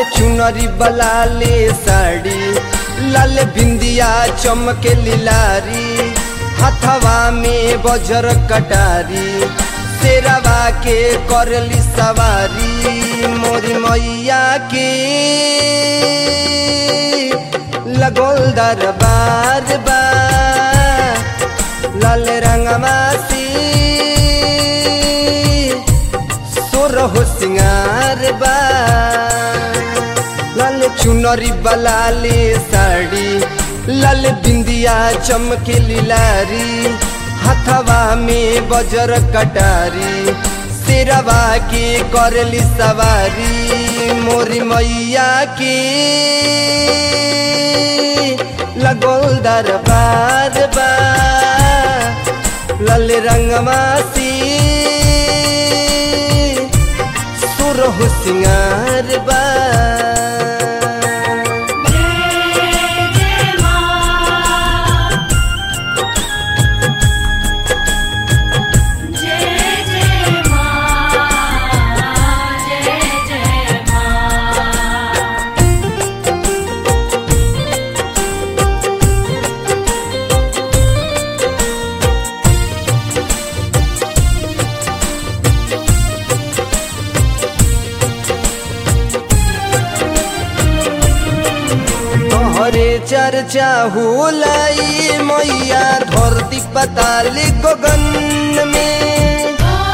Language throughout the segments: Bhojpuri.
चुनरी बलाले साड़ी लाल बिंदिया चमके लिलारी हथवा में बजर कटारी शेरवा के करली सवारी मोरी मैया के लगोल दरबार बा लाल रंगमासी सोरह सिंगार बा लाल चुनरी बलाले साड़ी लाल बिंदिया चमके लिलारी हथवा में बजर कटारी शेरवा के करली सवारी मोरी मैया के लगोल दरबार बा लाल रंगमासी सुरह सिंगार बा जय जय मां जय जय मां जय जय मां तोहरे चर्चा हुलाई मैया धरती पताली गगन में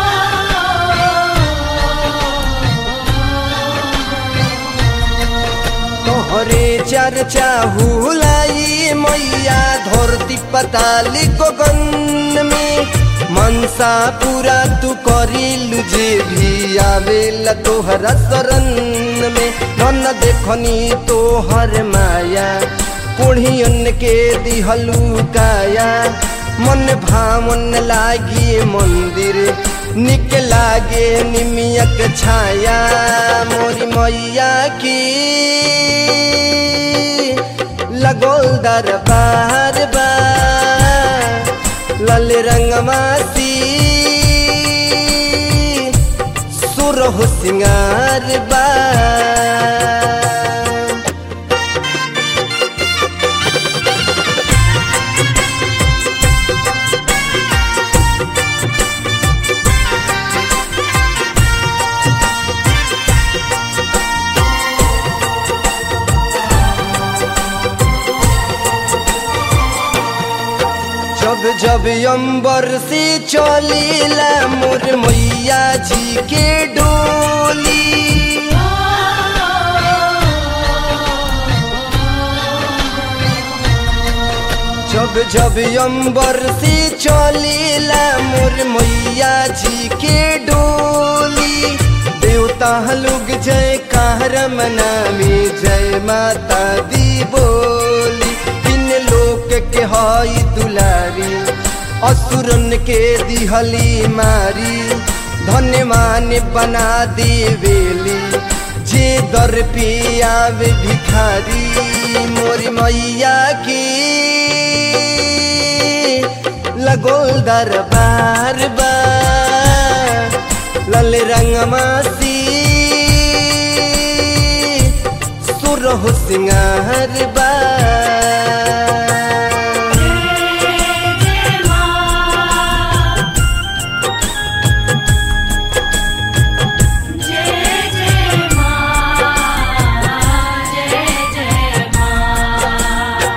तोहरे चर्चा हुलाई मैया धरती पताली गगन में मनसा पूरा तू करिलु जे भी आवेला तोहरा शरण में नन देखनी तोहर माया कोढ़ियन के दिहलू काया मन भावन लागी मंदिर निक लागे निमियक छाया मोरी मैया की लगोल दरबार बा लाल रंगमासी सुरह सिंगार बा जब जब अंबर से चलीला मोर मैया जी के डोली जब जब अंबर से चलीला मोर मैया जी के डोली देवता लोग जय कार मनामी जय माता दी बोली तीन लोक के हई दुलारी असुरन के दिहली मारी धन्यमान बना देवेली जे दर पे आवे भिखारी मोरी मैया की लगोल दरबार बा लाल रंगमासी सुरह सिंगार बा जय जय मां जय जय मां जय जय मां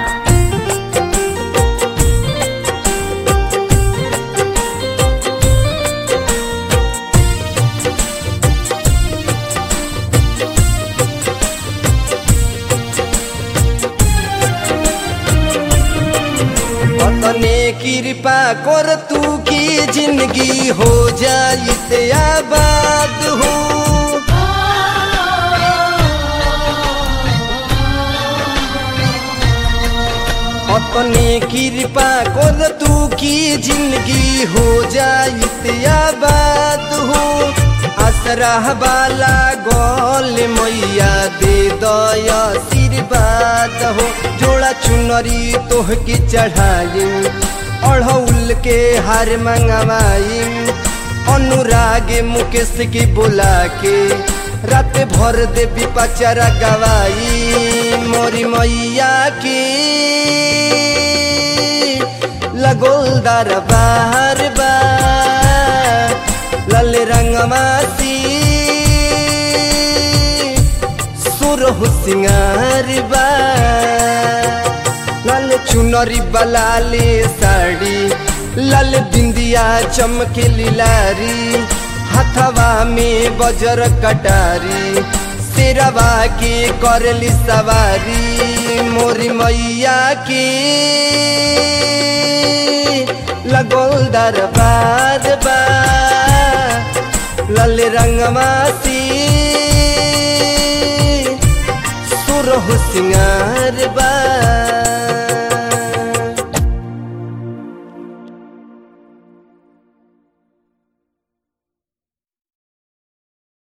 अपने कृपा कर तू की जिंदगी हो जाए आबाद हो अपने कृपा कर तू की जिंदगी हो जाए आबाद हो आसरा वाला गोल मैया दे दया आशीर्वाद हो जोड़ा चुनरी तोह की चढ़ाई अढ़ौल के हार मंगवाई अनुराग मुकेश की बुला के रात भर देवी पचरा गवाई मोरी मैया की लगोल दरबार बा लाल रंगमासी सुरहु सिंगार बा लाल चुनरी बलाले साड़ी लाल बिंदिया चमके लारी हथवा में बजर कटारी सिरवा के करली सवारी मोरी मैया की लगोल दरबार बा लाल रंगमासी सुरहु सिंगार